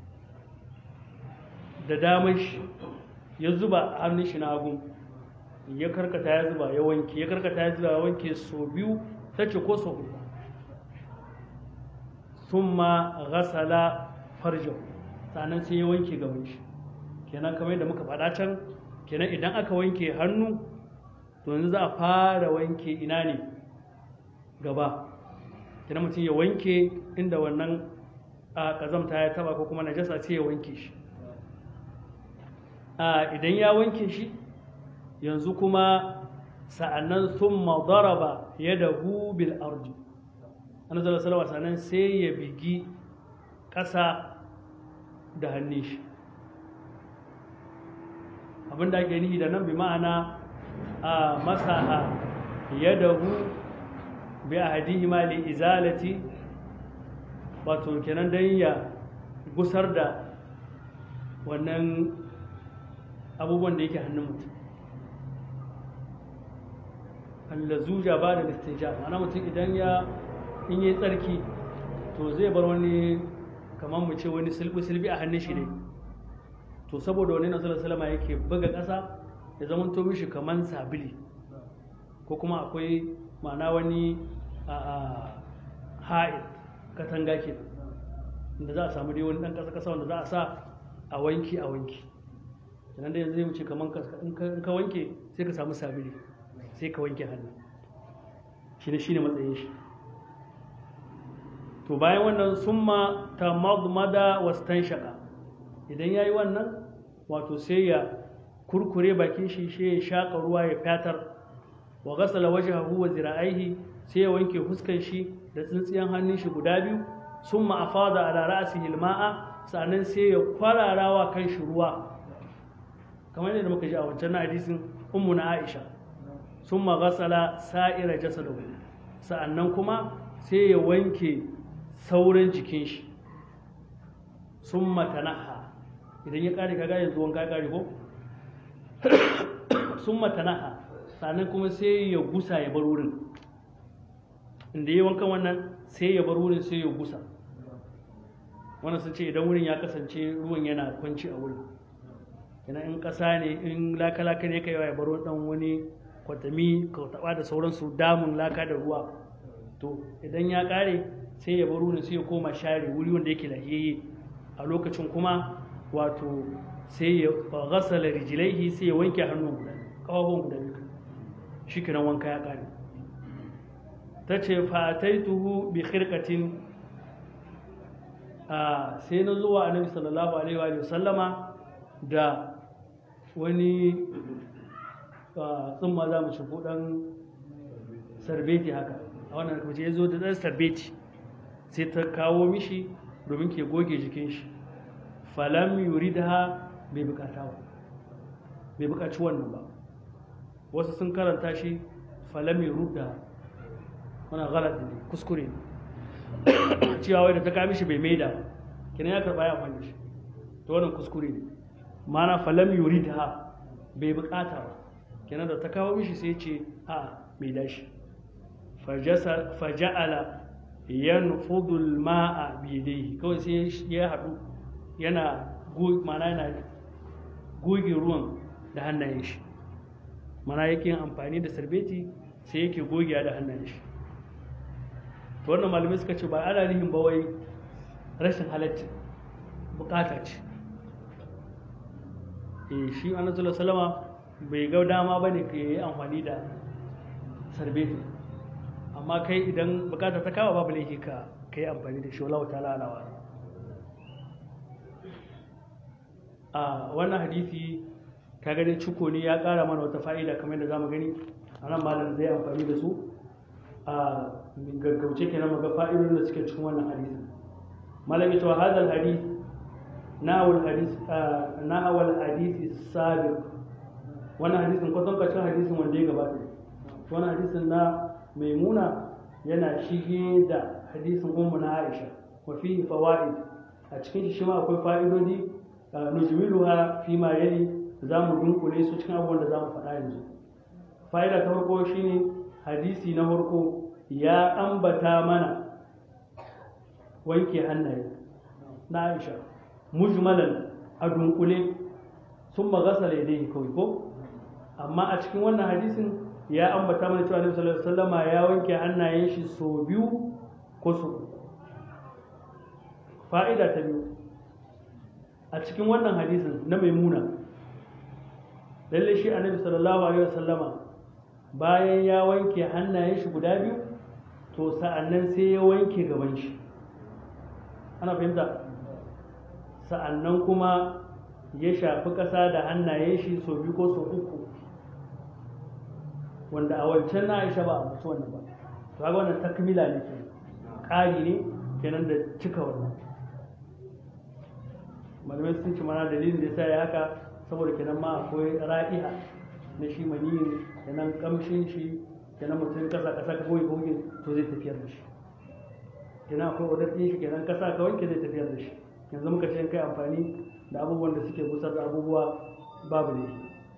da damar shi ya zuba hannun shi na hagu ya karkata ya zuba ya wanke ya karkata ya zuba ya wanke so biyu ta ce ko so uku thumma ghasala farjahu sannan sai ya wanke gaban shi kenan kamar yadda muka faɗa can kenan idan aka wanke hannu to yanzu za a fara wanke ina ne gaba kenan mutum ya wanke inda wannan a kazamta ya taba ko kuma najasa sai ya wanke shi a idan ya wanke shi yanzu kuma sa'annan thumma daraba yadahu bil ardi annabi sallallahu alaihi wasallam sai ya bigi ƙasa da hannun shi abinda ake nihi da nan bi ma'ana a masaha yadahu bi ahadihima li izalati wato kenan dan ya gusar da wannan abubuwan da yake hannun mutum allazuja ba da listinja ma'ana mutum idan ya in yi tsarki to zai bar wani kamar mu ce wani silbi-silbi a hannun shi ne to saboda wani nasarar salama yake buga ƙasa ya zama to mishi kamar sabili ko kuma akwai ma'ana wani ha'id katanga ke da za a samu dai wani ɗan ƙasa-ƙasa wanda za a sa a wanki a wanki sannan da yanzu zai wuce kamar in ka wanke sai ka samu sabili sai ka wanke hannu shi ne shi ne matsayin shi to bayan wannan summa ta magmada wastan shaka idan ya yi wannan wato sai ya kurkure bakin shi shi ya shaƙa ruwa ya fatar wa gasala wajhahu wa zira'aihi sai ya wanke huskan shi da tsintsiyan hannun shi guda biyu summa afada ala ra'sihi alma'a sannan sai ya kwararawa kan shi ruwa kamar yadda muka ji a wancan hadisin ummu na Aisha summa gasala sa'ira jasadahu sa'annan kuma sai ya wanke sauran jikin shi summa tanaha idan ya kare kaga yanzu wanka ya kare ko summa tanaha sannan kuma sai ya gusa ya bar wurin inda yi wankan wannan sai ya bar wurin sai ya gusa wannan sun ce idan wurin ya kasance ruwan yana kwanci a wurin yana in ƙasa ne in laka-laka ne ka yawa ya baro dan wani kwatami ka taɓa da sauransu damun laka da ruwa to idan ya ƙare sai ya bar wurin sai ya koma share wuri wanda yake lahiyayye a lokacin kuma wato sai ya gasala rijilaihi sai ya wanke hannun guda ƙafafuwan guda biyu shi kenan wanka ya ƙare ta ce fataituhu bi khirqatin sai na zuwa annabi sallallahu alaihi wa sallama da wani tsumma za mu ci dan sarbeti haka a wannan kuma ya zo da dan sarbeti sai ta kawo mishi domin ke goge jikin shi falam yuridha bai bukata ba bai bukaci wannan ba wasu sun karanta shi falam yurda wannan galat ne kuskure ne cewa wai da ta kami shi bai maida kenan ya karba ya amfani shi to wannan kuskure ne mana falam yuridha bai bukata ba kenan da ta kawo mishi sai ce a mai dashi faja'ala yanfudu al-ma'a bi yadayhi kawai sai ya hadu yana mana yana goge ruwan da hannayen shi mana yake amfani da sarbeti sai yake gogewa da hannayen shi to wannan malamai suka ce ba ana nihin ba wai rashin halatta bukata ce eh shi annabi salama bai ga dama bane ka yi amfani da sarbeti amma kai idan bukata ta kawo babu laifi ka kai amfani da shi wallahu ta'ala alawa a wannan hadisi ka gani ciko ne ya kara mana wata fa'ida kamar yadda zamu gani a nan malam zai amfani da su a gaggauce kenan maga fa'idodin da suke cikin wannan hadisin malami to hadal hadith na'awul hadith na'awul hadith sabiq wannan hadisin kwatan kwacin hadisin wanda ya gabata wannan hadisin na maimuna yana shige da hadisin ummu na aisha wa fihi fawaid a cikin shi ma akwai fa'idodi nujmiluha fi ma yali zamu dunkule su cikin abubuwan da zamu faɗa yanzu fa'ida ta farko shine hadisi na farko ya ambata mana wanke hannaye na aisha mujmalan a dunkule sun magasala yadda kawai ko amma a cikin wannan hadisin ya ambata mana cewa Annabi sallallahu alaihi wasallama ya wanke hannayen shi so biyu ko so fa'ida ta biyu a cikin wannan hadisin na maimuna lalle shi annabi sallallahu alaihi wasallama bayan ya wanke hannayen shi guda biyu to sa'annan sai ya wanke gaban shi ana fahimta sa'annan kuma ya shafi ƙasa da hannayen shi sau biyu ko sau uku wanda a wancan na aisha ba a mutu wannan ba to haka wannan takmila ne ke ƙari ne kenan da cika wannan malamai sun ci mana dalilin da ya sa ya haka saboda kenan ma akwai ra'iha na shi maniyin kenan kamshin shi kenan mutum kasa kasa ka goyi goyi to zai tafiyar da shi kenan akwai wadar ɗin shi kenan kasa ka wanke zai tafiyar da shi yanzu muka ce kai amfani da abubuwan da suke busar da abubuwa babu ne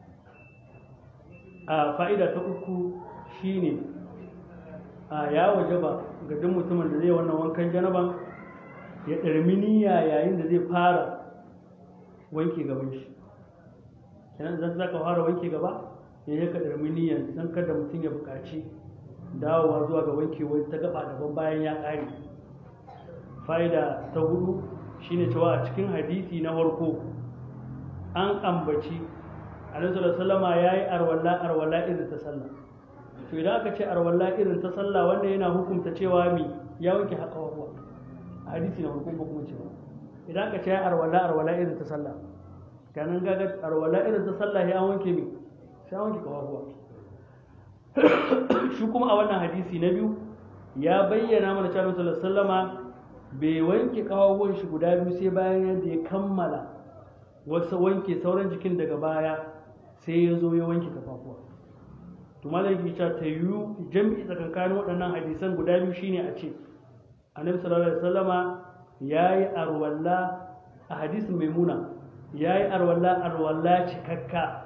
a fa'ida ta uku shine a ya wajaba ga duk mutumin da zai wannan wankan janaban ya ɗarmi niyya yayin da zai fara wanke gaban shi kenan zan zaka fara wanke gaba ya yi ka ɗarmi niyyan don kada mutum ya buƙaci dawowa zuwa ga wankewar ta gaba daban bayan ya ƙare fa'ida ta hudu shine cewa a cikin hadisi na farko an ambaci alaihi sallama ya yi arwalla arwalla irin ta sallah to idan aka ce arwalla irin ta sallah wanda yana hukunta cewa mi ya wanke haka wahuwa a hadisi na farko ba kuma cewa idan aka ce ya arwalla arwalla irin ta sallah kanan gaga arwalla irin ta sallah ya wanke mi sai an wanke kawahuwa shi kuma a wannan hadisi na biyu ya bayyana mana cewa sallallahu sallama bai wanke kawahuwan shi guda biyu sai bayan yadda ya kammala wasu wanke sauran jikin daga baya sai ya zo ya wanke kafafuwa to malam yake cewa ta yiwu jami'i tsakankanin waɗannan hadisan guda biyu shine a ce annabi sallallahu alaihi wasallama yayi arwalla a hadisin maimuna yayi arwalla arwalla cikakka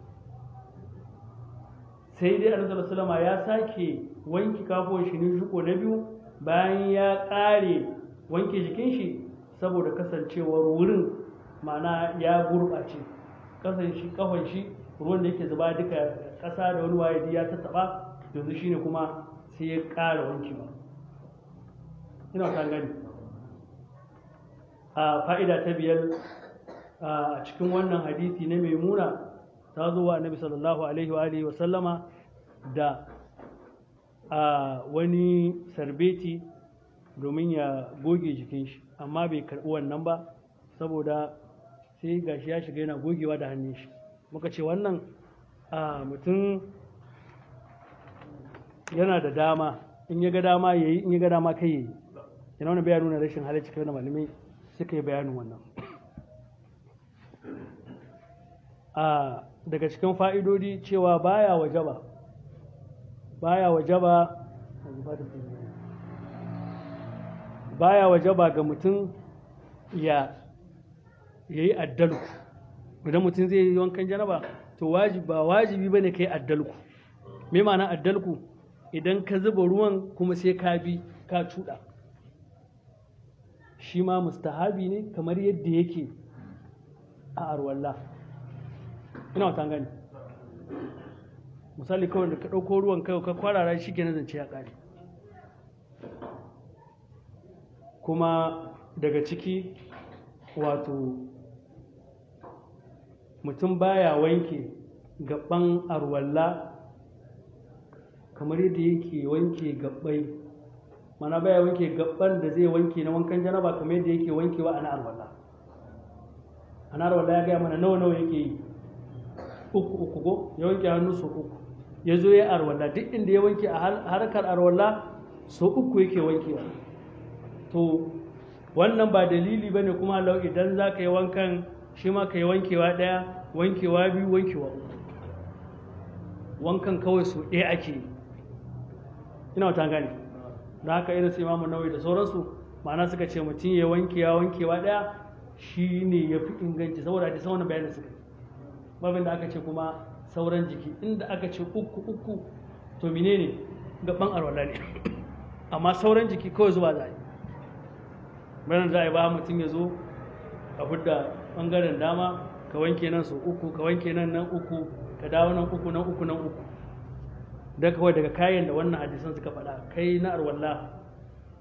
sai dai annabi sallallahu alaihi wasallama ya sake wanke kafuwan shi ne shuko na biyu bayan ya ƙare wanke jikin shi saboda kasancewar wurin ma'ana ya gurɓace kasan shi kafan shi ruwan da yake zuba duka ƙasa da wani waye ya tattaɓa yanzu shine kuma sai ya ƙara wankewa ina kan gani a fa'ida ta biyar a cikin wannan hadisi na maimuna ta zo wa annabi sallallahu alaihi wa alihi wa sallama da a wani sarbeti domin ya goge jikin shi amma bai karɓi wannan ba saboda sai gashi ya shiga yana gogewa da hannun shi muka ce wannan a mutum yana da dama in ya ga dama ya yi in ya ga dama kai ya yi yana wani bayan nuna rashin halarci kai wani malamai suka yi bayanin wannan a daga cikin fa'idodi cewa baya wajaba baya wajaba baya wajaba ga mutum ya yayi addalku idan mutum zai yi wankan janaba to wajibi ba wajibi bane kai addalku me ma'ana addalku idan ka zuba ruwan kuma sai ka bi ka cuɗa shi ma mustahabi ne kamar yadda yake a arwallah ina wata gani misali kawai da ka ɗauko ruwan kai ka kwarara shi ke zance ya ƙare kuma daga ciki wato mutum baya wanke gaban arwalla kamar yadda yake wanke gabbai mana baya wanke gabban da zai wanke na wankan janaba kamar yadda yake wankewa a na arwalla a na arwalla ya gaya mana nawa nawa yake yi uku uku go ya wanke hannu sau uku ya zo ya arwalla duk inda ya wanke a harkar arwalla sau uku yake wankewa to wannan ba dalili ba ne kuma lau idan za ka yi wankan shi ma ka yi wankewa ɗaya wankewa biyu wankewa uku wankan kawai sau ɗaya ake yi ina wata gane da haka irin su imamu nauyi da sauransu ma'ana suka ce mutum ya wankewa wankewa ɗaya shi ne ya fi inganci saboda a jisan wani bayanin suka babin da aka ce kuma sauran jiki inda aka ce uku uku to menene gaban arwala ne amma sauran jiki kawai zuwa za a yi bayan za a yi ba mutum ya zo a hudda bangaren dama ka wanke nan sau uku ka wanke nan nan uku ka dawo nan uku nan uku nan uku da kawai daga kayan da wannan hadisan suka faɗa kai na arwallah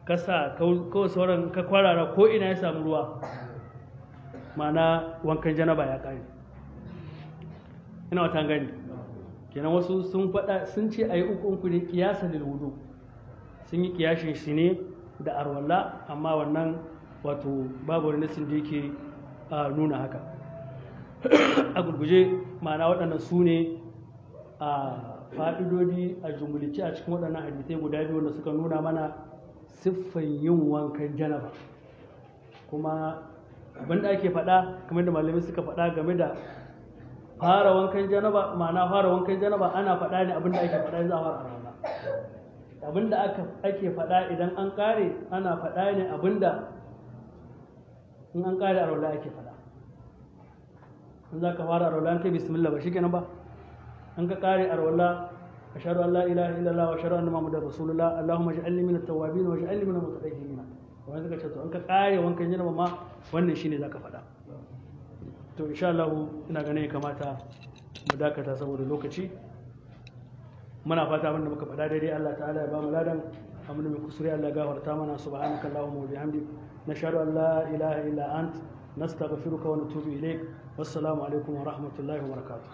ka sa kawai sauran ka kwarara ko ina ya samu ruwa ma'ana wankan janaba ya kare ina wata gani kenan wasu sun faɗa sun ce a yi uku uku ne kiyasa da wudu sun yi kiyashin shi ne da arwalla amma wannan wato babu wani nasin da yake nuna haka a gurguje ma'ana waɗannan su ne a fa'idodi a jumulci a cikin waɗannan hadisai guda biyu wanda suka nuna mana siffan yin wankan janaba kuma abin da ake faɗa kamar da malamai suka faɗa game da fara wankan janaba ma'ana fara wankan janaba ana faɗa ne abin da ake faɗa za a fara rana abin da ake faɗa idan an ƙare ana faɗa ne abin da in an ƙare a rola ake faɗa in za ka fara a rola an kai bismillah ba shi kenan ba an ka ƙare a rola ashhadu an la ilaha illallah wa ashhadu anna muhammadar rasulullah allahumma ij'alni minat tawwabin wa ij'alni minal mutatahhirin wannan suka ce to an ka ƙare wankan janaba ma wannan shine zaka faɗa to insha Allah ina ganin ya kamata mu dakata saboda lokaci muna fata abinda muka faɗa daidai Allah ta'ala ya ba mu ladan abin da mai kusuri Allah gafarta mana subhanaka allahumma wa bihamdik nashhadu an la ilaha illa ant nastaghfiruka wa natubu ilaik wassalamu alaikum wa rahmatullahi wa barakatuh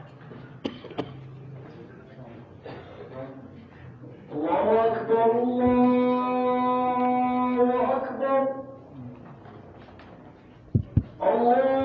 الله أكبر الله